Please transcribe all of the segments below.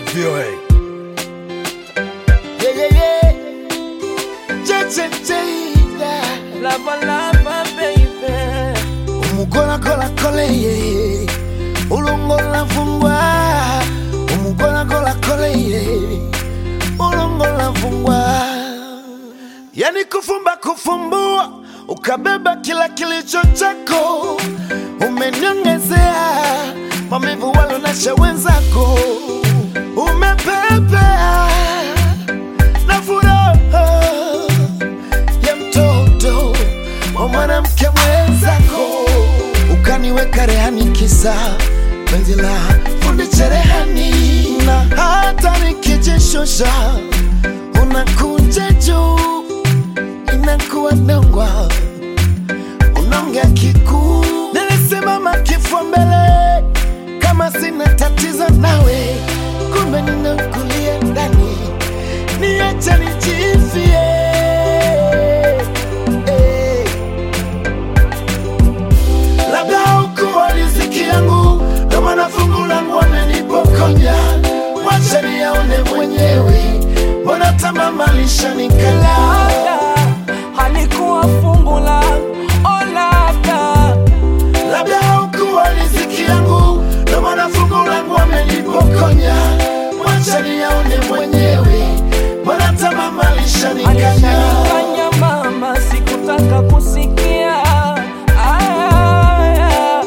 VOA. Yeah, yeah, yeah. Che, che, che, yeah. Lava lava baby Umugola gola kole ye Ulongola fungwa Umugola gola kole ye Ulongola fungwa Yani kufumba kufumbua Ukabeba kila kilicho chako Umeniongezea Maumivu walonesha wenzako Umepepea na furaha ya mtoto wa mwanamke mwenzako, ukaniweka rehani kisa penzi la fundi cherehani, na hata nikijishusha unakuja juu, inakuwa nongwa, unaongea kikuu. Nilisimama kifua mbele kama sina tatizo nawe, kumbe ninakulia ndani, niache nijifie eh. labda ukuwa riziki yangu, ndo maana fungu langu wamenipokonya. Wacha niyaone mwenyewe, mbona tamaa lishanikala. Labda halikuwa fungu la oh labda Labda ukuwa riziki yangu, ndo maana fungu langu wamenipokonya. Wacha niyaone mwenyewe, mbona tamaa lishanikala. Alishanikanya mama sikutaka kusikia Aya.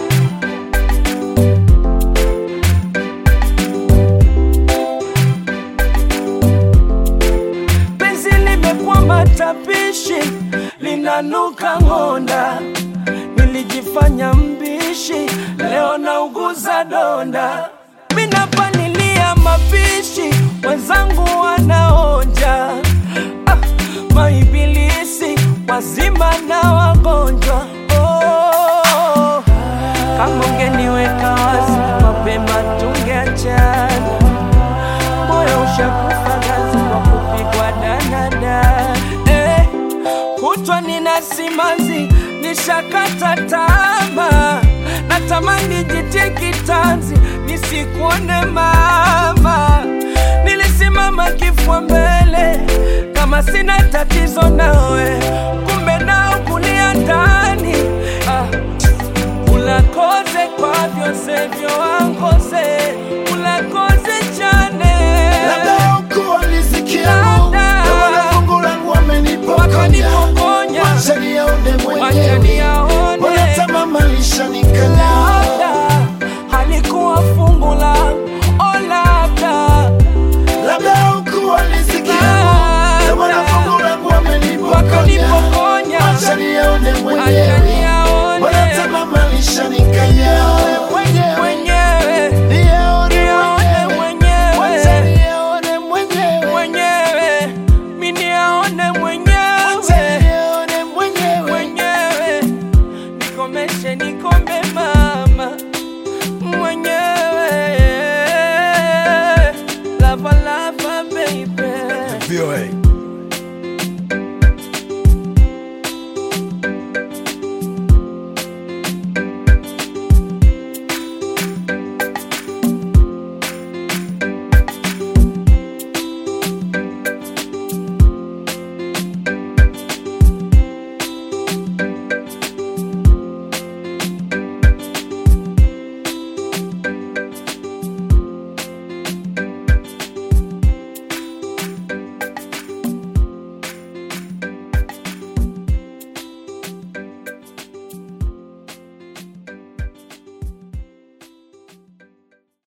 Penzi limekuwa matapishi linanuka ng'onda nilijifanya mbishi leo nauguza donda minapanilia mapishi wenzangu wanaonja ah, maibilisi wazima na wagonjwa oh, kama ungeniweka wazi mapema tungeachana moyo ushakufa gazi kwa kupigwa danada eh, kutwa nina simanzi nishakata tama natamani jitie kitanzi nisikuone mama nilisimama kifua mbele kama sina tatizo nawe kumbe nao kulia ndani ah, ulakoze kwa vyose vyo wangoze